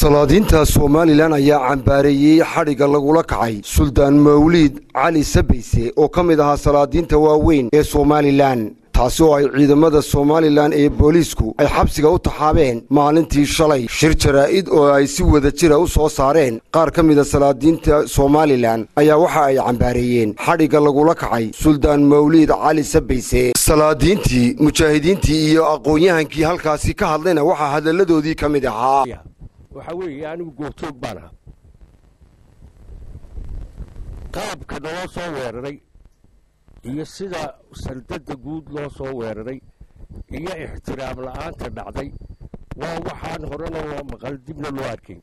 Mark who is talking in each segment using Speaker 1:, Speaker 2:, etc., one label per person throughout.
Speaker 1: salaadiinta somalilan ayaa cambaareeyey xadhigga lagula kacay suldaan mawliid cali sabayse oo ka mid ahaa salaadiinta waaweyn ee somalilan taasi oo ay ciidamada somalilan ee booliisku ay xabsiga u taxaabeen maalintii shalay shir jaraa'id oo ay si wada jira u soo saareen qaar ka mida salaadiinta somalilan ayaa waxa ay cambaareeyeen xadhigga lagula kacay suldaan mawliid cali sabayse salaadiintii mujaahidiintii iyo aqoon-yahankii halkaasi ka hadlayna waxaa hadalladoodii ka mid ahaa
Speaker 2: waxaa weeye anigu goobjoog baan aha qaabka naloo soo weeraray iyo sida saldadda guud loo soo weeraray iyo ixtiraam la'aanta dhacday waa waxaan horena loo maqal dibna loo arkayn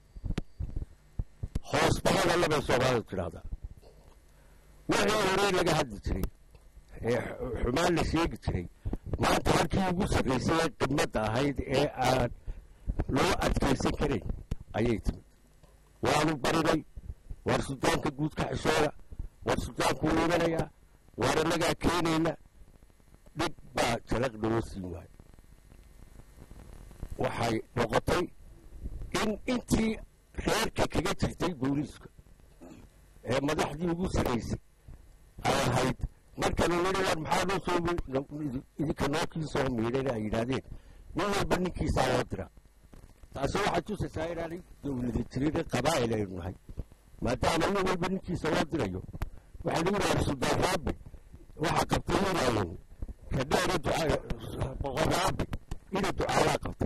Speaker 2: hoos bahada labay soomaalidu tidhaahdaa wixii horey laga hadli jiray ee xumaan la sheegi jiray maanta halkii ugu sarraysay ee qibmadda ahayd ee aan loo adkaysan karayn ayay timid waanu barinay waar suldaanka guud ka xishooda waar suldaanku wuu imanayaa waar annagaa keenayna dhib baa jalaq noo siin waayo waxay noqotay in intii reerka kaga jirtay booliiska ee madaxdii ugu sarraysay ay ahayd markana nidhi waar maxaa noo soo idinka nookii soo miidhayna ay yidhaahdeen nin walba ninkiisaa loo dira taasi waxay tusaysaa inaanay dowlada jirin qabaa'il aynu nahay maadaama nin walba ninkiisa loo dirayo waxaa lagu yidhaha suldaan raabi waxaa qabtay inaayan kadheera boqor raabi ina ducaalaa qabtay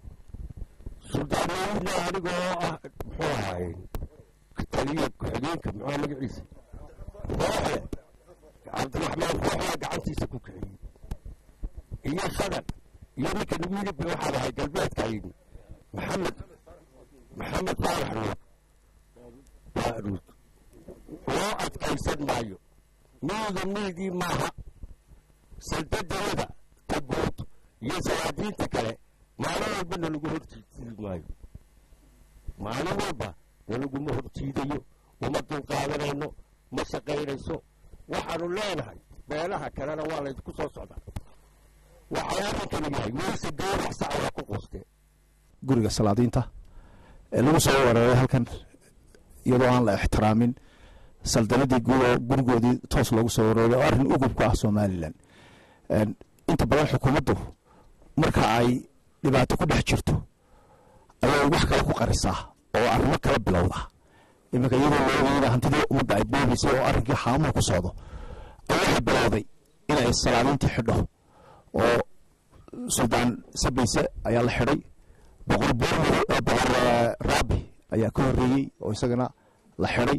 Speaker 2: suldaan mawidna aniga oo ah muxuu ahaaye taliya ku-xigeenka muxuu magaciisa rooxe cabdiraxmaan rooxaa gacantiisa ku kiciyey iyo shadan iyo ninka nagu yidhi waxaan ahay galbeedkayni maxamed maxamed faarax nuur baaruud loo adkaysan maayo miidu miidii maaha saldadalada ta guud iyo salaadiinta kale maalin walba nalagu horjiidi maayo maalin walba nalaguma horjiidayo uma dulqaadanayno ma shaqaynayso waxaanu leenahay beelaha kalena waa laydinku soo socdaa waxay arrinkani yahay weyse gawrac saca waa ku quustee
Speaker 3: guriga salaadiinta ee lagu soo weeraray halkan iyadoo aan la ixtiraamin saldanadii guud oo gurigoodii toos loogu soo weeraray oo arrin ugub ka ah somalilan inta badan xukuumaddu marka ay dhibaato ku dhex jirto ayay wax kale ku qarisaa oo arrimo kala bilowda iminka iyadoo loogeeda hantidii ummadda ay boobaysay oo arrinkii xaamuhu ku socdo ay waxay bilowday inay salaadiintii xidho oo suldaan sabayse ayaa la xidhay boqor boormar boqor raabi ayaa ka horreeyey oo isagana la xidhay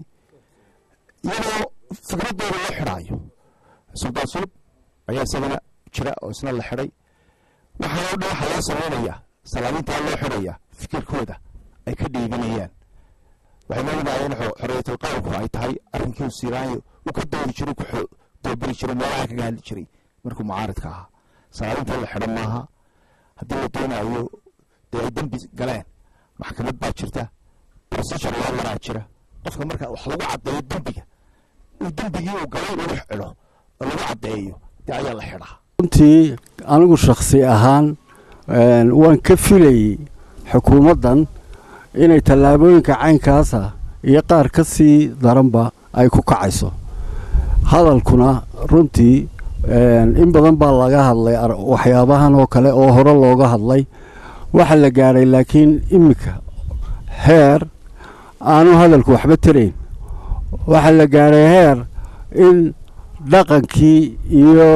Speaker 3: iyadoo fikradooda loo xidhaayo suldaan sulub ayaa isagana jira oo isna la xidhay waxaanoo dhan waxaa loo samaynayaa salaadiintaa loo xidhaya fikirkooda ay ka dhiibanayaan waxay moognaayeen xorriyatul qowlku ay tahay arrinkii siiraayo uu ka doodi jiray ku doobiri jiray meelaha kaga hadli jiray markuu mucaaridka ahaa salaadiinta la xidhan maaha haddii la doonayo dee ay dembi galeen maxkamad baa jirta procedure loo maraa jira qofka marka wax lagu caddeeyo dembiga uu dembigii uu galay lagu xidho oo lagu caddeeyo dee ayaa la xidhaa
Speaker 4: runtii anigu shakhsi ahaan waan ka filayey xukuumaddan inay tallaabooyinka caynkaasa iyo qaar ka sii daranba ay ku kacayso hadalkuna runtii in badan baa laga hadlay waxyaabahan oo kale oo hore looga hadlay waxa la gaadhay laakiin iminka heer aanu hadalku waxba tarayn waxaa la gaadhay heer in dhaqankii iyo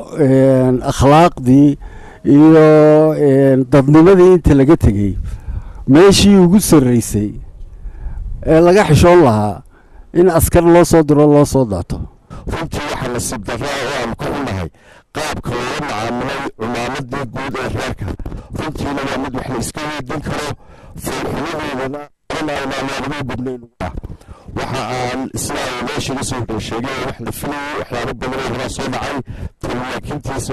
Speaker 4: akhlaaqdii iyo dadnimadii inta laga tegey meeshii ugu sarraysay ee laga xishoon lahaa in askar loo soo diro loo soo daato
Speaker 2: runtii waxaa nasiib darraa oo aan ku xunahay qaabka loola macaamilay cumaamadii guud ee reerka runtiina waa mid wax la iska weydin karo foolxumadeedana aanaagu gudnayn waxa aan islaam meeshaga soo sheegay wax la filayay waxyaabo badan oo horaa soo dhacay talaakiintiisa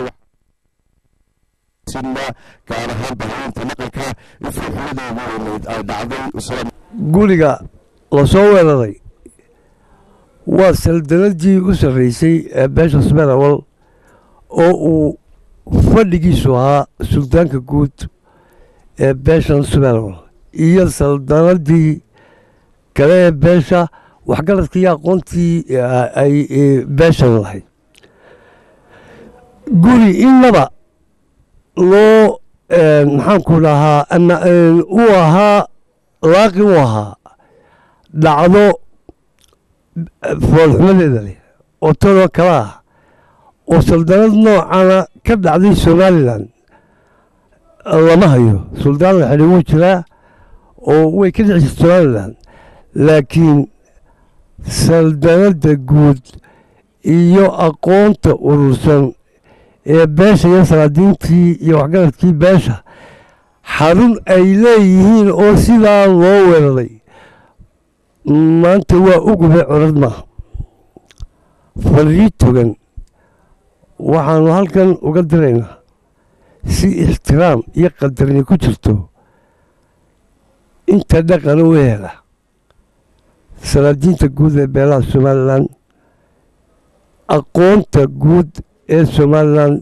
Speaker 2: gaar ahaan bahaynta dhaqanka in foolxumadeedu weynayd ay dhacday
Speaker 5: guriga la soo weeraray waa saldanadii u sarraysay ee beesha smerawal oo uu fadhigiisu ahaa suldaanka guud ee beeshan smerawal iyo saldanadii kale ee beesha waxgaradkii iyo aqoontii ay beeshan lahayd guri innaba loo maxaanku dhahaa ama u ahaa laaqi u ahaa dhacdo foolxumadeeda leh oo tadoo kale ah oo saldanad noocana ka dhacday somalilan lama hayo suldaan la xidhi wuu jiraa oo way ka dhici jirta somalilan laakiin saldanadda guud iyo aqoonta urursan ee beesha iyo salaadiintii iyo waxgaradkii beesha xarun ay leeyihiin oo sidaa loo weeraray maanta waa ugube curad maaha farii togan waxaanu halkan uga diraynaa si ixtiraam iyo qadarni ku jirto inta dhaqan u hela salaadiinta guud ee beelaha somalilan aqoonta guud ee somalilan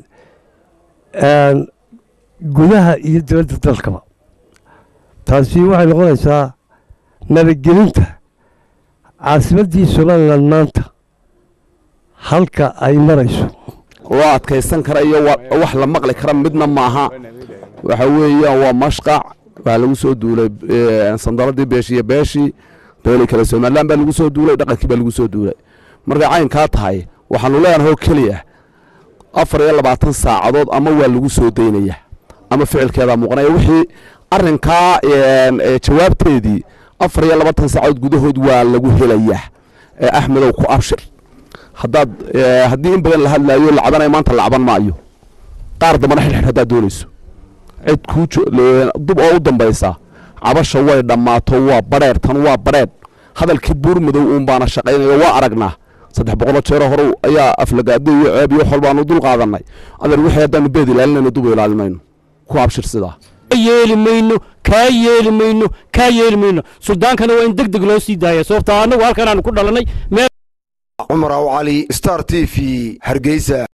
Speaker 5: gudaha iyo dibadda dalkaba taasi waxay noqonaysaa nabadgelinta caasimaddii somalilan maanta halka ay marayso
Speaker 6: loo adkaysan kara iyo wax la maqli kara midna maaha waxa weeyaan waa mashqac waxaa lagu soo duulay sandaladii beeshi iyo beeshii beelii kale somalilan baa lagu soo duulay dhaqankii baa lagu soo duulay markay caynkaa tahay waxaanu leenahay oo keliya afar iyo labaatan saacadood ama waa lagu soo daynaya ama ficilkeedaa muuqanaya wixii arrinkaa jawaabteedii afar iyo labaatan saacadood gudahood waa lagu helayaa axmedow ku abshir haddaad haddii in badan la hadlaayo lacbanaya maanta lacban maayo qaar dambana xidhxidh haddaad doonayso cid kuu dub oo u dambaysa cabasha way dhammaato waa badheer tan waa badheer hadalkii buur madow uun baana shaqaynayo waa aragnaa saddex boqoloo jeero hore ayaa aflagaado iyo ceeb iyo xol baanu dul qaadanay adeer wixii haddaanu beed ilaalinayno dub ilaalinayno ku abshir sidaa
Speaker 7: yeeli mayno kaa yeeli mayno kaa yeeli mayno suldaankana waa in deg deg loo sii daaya sababta annagu halkan aanu ku dhalannay
Speaker 1: cumar aw cali star t v hargeysa